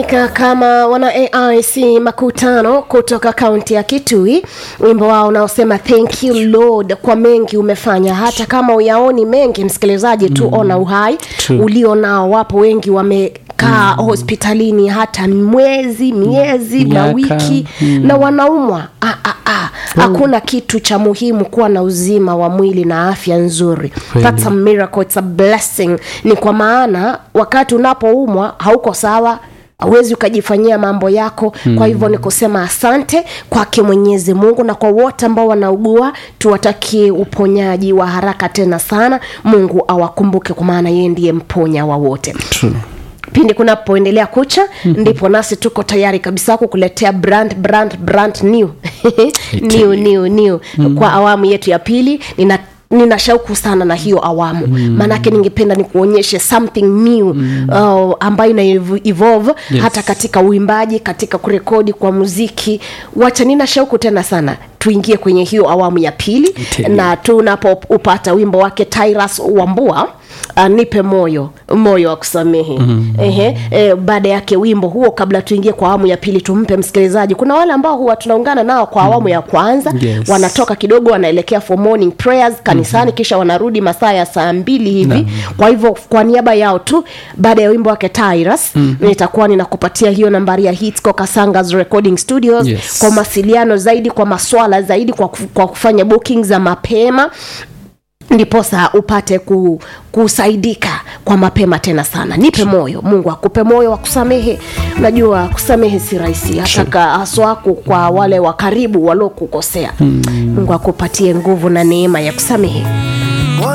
Ka- kama wana aic makutano kutoka kaunti ya kitui wimbo wao unaosema thank you lord kwa mengi umefanya hata kama uyaoni mengi msikilizaji tu mm. ona uhai True. ulio nao wapo wengi wamekaa mm. hospitalini hata mwezi miezi na Miaka, wiki mm. na wanaumwa ah, ah, ah. hakuna kitu cha muhimu kuwa na uzima wa mwili na afya nzuri Kweli. That's a miracle, it's a blessing ni kwa maana wakati unapoumwa hauko sawa hauwezi ukajifanyia mambo yako mm. kwa hivyo ni kusema asante kwake mwenyezi mungu na kwa wote ambao wanaugua tuwatakie uponyaji wa haraka tena sana mungu awakumbuke kwa maana yeye ndiye mponya wa wote True. pindi kunapoendelea kucha mm-hmm. ndipo nasi tuko tayari kabisa kukuletea brand brand brand new new new new mm-hmm. kwa awamu yetu ya pili nina nina shauku sana na hiyo awamu mm. maanake ningependa nikuonyeshe something new mm. uh, ambayo ina ev- evolve Yes. hata katika uimbaji katika kurekodi kwa muziki wacha nina shauku tena sana tuingie kwenye hiyo awamu ya pili Tell me. na tunapoupata wimbo wake Tyrus Wambua uh, nipe moyo moyo wa kusamehe mm. Ehe, e, baada yake wimbo huo kabla tuingie kwa awamu ya pili tumpe msikilizaji kuna wale ambao huwa tunaungana nao kwa awamu ya kwanza Yes. wanatoka kidogo wanaelekea for morning prayers kanisani mm-hmm. kisha wanarudi masaa ya saa mbili hivi Naam. kwa hivyo kwa niaba yao tu baada ya wimbo wake Tyrus mm-hmm. nitakuwa ninakupatia hiyo nambari ya Hitsco Kasangas Recording Studios Yes. kwa mawasiliano zaidi kwa maswala zaidi kwa, kuf- kwa kufanya booking za mapema ndiposa upate ku, kusaidika kwa mapema tena sana nipe moyo mungu akupe moyo wa kusamehe unajua kusamehe si rahisi hata ka- haswa ku- kwa wale wa karibu waliokukosea mm. mungu akupatie nguvu na neema ya kusamehe